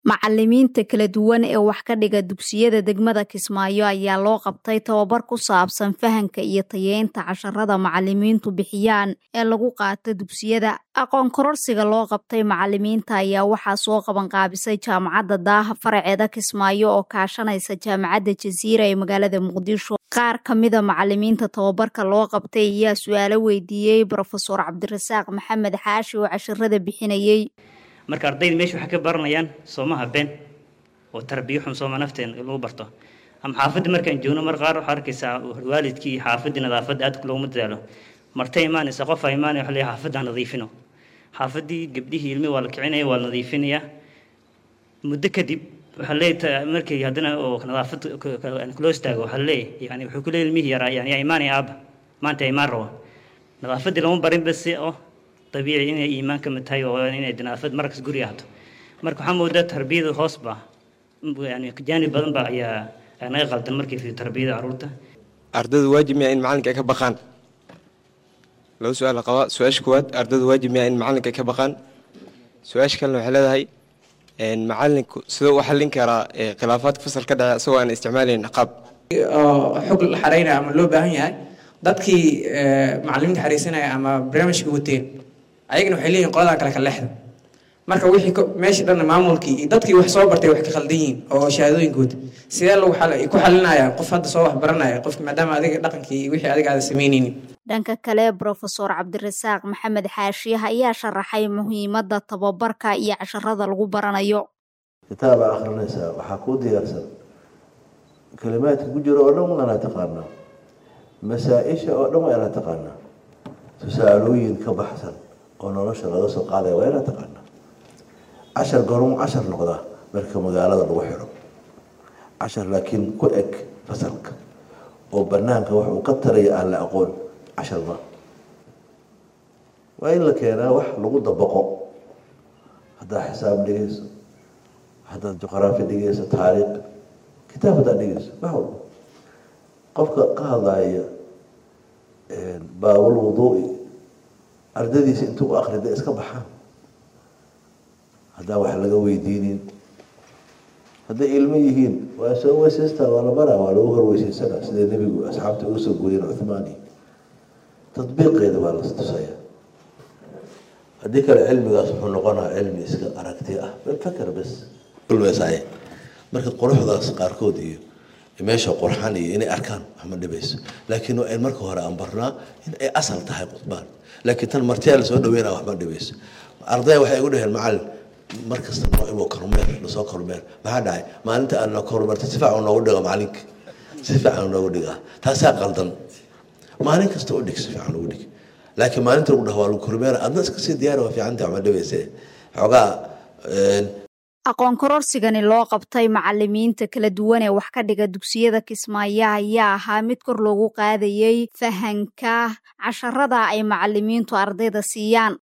Macallimiinta kala duwan ee wax ka dhiga dugsiyada degmada Kismaayo ayaa loo qabtay tababar ku saabsan fahamka iyo tayeynta casharrada macallimiintu bixiyaan ee lagu qaato dugsiyada. Aqoon kororsiga loo qabtay macallimiinta ayaa waxaa soo qabanqaabisay Jaamacadda Daaha faraceeda Kismaayo oo kaashanaysa Jaamacadda Jasiira ee magaalada Muqdisho. Qaar ka mida macallimiinta tababarka loo qabtay ayaa su'aalo weydiiyey Profesor Cabdirasaaq Maxamed Xaashi oo casharrada bixinayay. marka ardayda meesha waxay ka baranayaan soomaha been oo tarbiyo xun sooma nafteen lagu barto ama xaafadda markaan joogno mar qaar waxaa arkaysaa waalidkii iyo xaafaddii nadaafadda aad looguma dadaalo martay imaanaysa qof aa imaanaya waxa leeyahay xaafadda ha nadiifino xaafaddii gabdhihii ilmi waa la kicinaya waa la nadiifinayaa muddo kadib waxaa leeyahay markii haddana oo nadaafad loo istaago waxaa leeyahay yani wuxuu ku leeyahay ilmihii yaraa yani yaa imaanaya aabba maanta yaa imaan rabo nadaafaddii lama barin base oo dabiici inay iimaan ka mid tahay oo inay nadaafad markas guri ahdo marka waxaa moodaa tarbiyada hoos ba yani jaanib badan ba ayaa naga qaldan markii fi tarbiyada caruurta ardaydu waajib miyaa in macalinka ay ka baqaan laba su-aal la qabaa su-aasha koowaad ardaydu waajib miyaa in macalinka ay ka baqaan su-aasha kalena waxay leedahay macalinku sidoo u xallin karaa khilaafaadka fasal ka dhace isagoo aan isticmaalayn qaab xog la xaraynaya ama loo baahan yahay dadkii macalimiinta xariisanaya ama barnaamijka wateen ayagana waxay leeyihin qoladaa kale ka leexda marka wixii meesha dhan maamulkii iyo dadkii wax soo bartay wax ka khaldan yihiin oo shahaadooyinkooda sidee lagu ku xalinaya qof hadda soo wax baranaya qof maadaama adiga dhaqankii iyo wixii adiga aada samaynaynin dhanka kale profesor cabdirasaaq maxamed xaashiyaha ayaa sharaxay muhiimadda tababarka iyo casharada lagu baranayo kitaabaa akhrinaysaa waxaa kuu diyaarsan kalimaadka ku jiro oo dhan waana taqaanaa masaa-isha oo dhan waa inaa taqaanaa tusaalooyin ka baxsan oo nolosha laga soo qaadaya waa inaa taqaanaa cashar gormu cashar noqdaa marka magaalada lagu xiro cashar laakiin ku eg fasalka oo banaanka wax uu ka taraya aan la aqoon cashar ma waa in la keenaa wax lagu dabaqo haddaad xisaab dhigayso haddaad juqraafi dhigayso taariikh kitaab haddaad dhigayso wax walba qofka ka hadlaya baabul wuduui ardadiisa intuu u akrida iska baxaan haddaan wax laga weydiinin hadday ilmo yihiin waa soo weysaystaa waa la baraa waa lagu horweysaysanaa sida nebigu asxaabta uga soo gooyeen cuthmaani tadbiiqeeda waa la tusaya haddii kale cilmigaas wuxuu noqonaa cilmi iska aragti ah fakar bas kulmeesaaye marka quruxdaas qaarkood iyo meesha qurxan iyo inay arkaan waxma dhibayso laakiin waa in marka hore aan barnaa in ay asal tahay qudbaan laakiin tan martiyaa lasoo dhaweynaa waxma dhibayso ardaya waxay igu dhaheen macalin markasta noo imo kormeer lasoo kormeer maxaa dhacay maalinta aan noo kormeerta si fiican noogu dhiga macalinka si fiican noogu dhigaa taasaa qaldan maalin kasta u dhig si fiican ugu dhig laakiin maalinta lagu dhaho waa lagu kormeera adna iska sii diyaari waa fiicanta waxma dhibayse xoogaa aqoon kororsigani loo qabtay macallimiinta kala duwan ee wax ka dhiga dugsiyada kismaayo ayaa ahaa mid kor loogu qaadayay fahanka casharada ay macallimiintu ardayda siiyaan